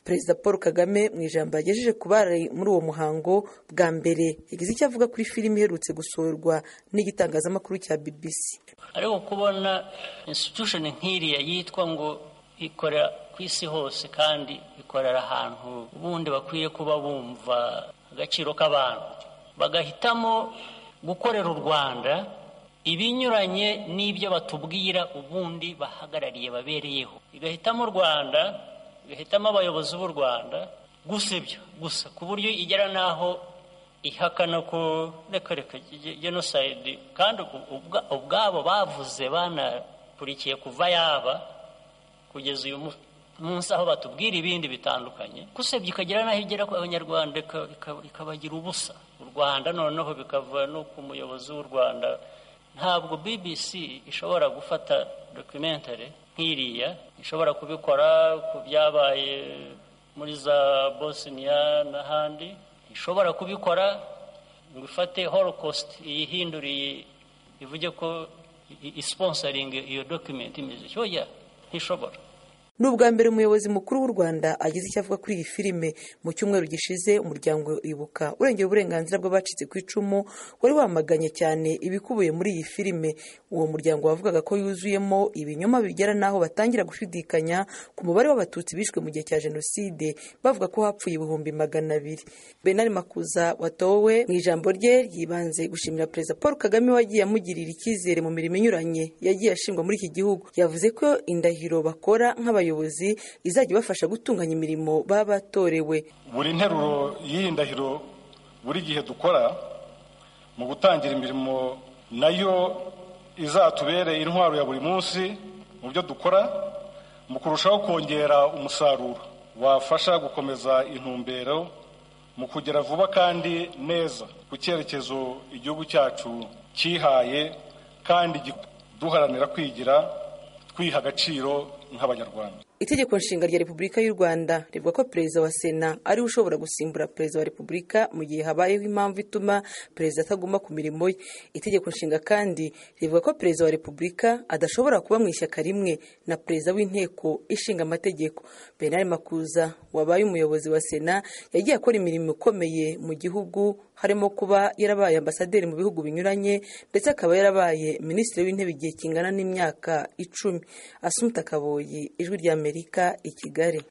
perezida paul kagame mu ijambo yagejeje ku bari muri uwo muhango bwa mbere yagize icyo avuga kuri filime iherutse gusohorwa n'igitangazamakuru cya bbc ariko kubona institution nk'iriya yitwa ngo ikorera ku isi hose kandi ikorera ahantu ubundi bakwiye kuba bumva agaciro k'abantu bagahitamo gukorera u rwanda ibinyuranye n'ibyo batubwira ubundi bahagarariye babereyeho igahitamo u rwanda igahitamo abayobozi b'u rwanda gusa ibyo gusa ku buryo igera n'aho ihakana ko reka reka jenoside kandi ubwabo bavuze banakurikiye kuva yaba kugeza uyu munsi aho batubwira ibindi bitandukanye gusebya ikagira n'aho igera ku abanyarwanda ikabagira ubusa u rwanda noneho bikava no ku muyobozi w'u rwanda ntabwo bbc ishobora gufata documentary nk'iriya ishobora kubikora ku byabaye muri za bosnia n'ahandi ishobora kubikora ngo ifate holocaust iyihinduriye ivuge ko isiponsaringa iyo document imeze cyoya ntishobora ni ubwa mbere umuyobozi mukuru w'u rwanda agize icyo avuga kuri iyi filime mu cyumweru gishize umuryango ibuka urengera uburenganzira bw'abacitse ku icumu wari wamaganye cyane ibikubiye muri iyi filime uwo muryango wavugaga ko yuzuyemo ibinyoma bigera n'aho batangira gushidikanya ku mubare w'abatutsi bishwe mu gihe cya jenoside bavuga ko hapfuye ibihumbi magana abiri benari makuza watowe mu ijambo rye ryibanze gushimira perezida paul kagame wagiye amugirira icyizere mu mirimo inyuranye yagiye ashingwa muri iki gihugu yavuze ko indahiro bakora nk'abayobozi abayobozi izajya ibafasha gutunganya imirimo baba batorewe buri nteruro y'iyi ndahiro buri gihe dukora mu gutangira imirimo nayo izatubere intwaro ya buri munsi mu byo dukora mu kurushaho kongera umusaruro wafasha gukomeza intumbero mu kugera vuba kandi neza ku cyerekezo igihugu cyacu cyihaye kandi duharanira kwigira twiha agaciro nk'abanyarwanda itegeko nshinga rya repubulika y'u rwanda rivuga ko perezida wa sena ariwe ushobora gusimbura perezida wa repubulika mu gihe habayeho impamvu ituma perezida ataguma ku mirimo ye itegeko nshinga kandi rivuga ko perezida wa repubulika adashobora kuba mu ishyaka rimwe na perezida w'inteko ishinga amategeko bernard makuza wabaye umuyobozi wa sena yagiye akora imirimo ikomeye mu gihugu harimo kuba yarabaye ambasaderi mu bihugu binyuranye ndetse akaba yarabaye minisitiri w'intebe igihe kingana n'imyaka icumi asumuta akaboyi ijwi rya amerika i kigali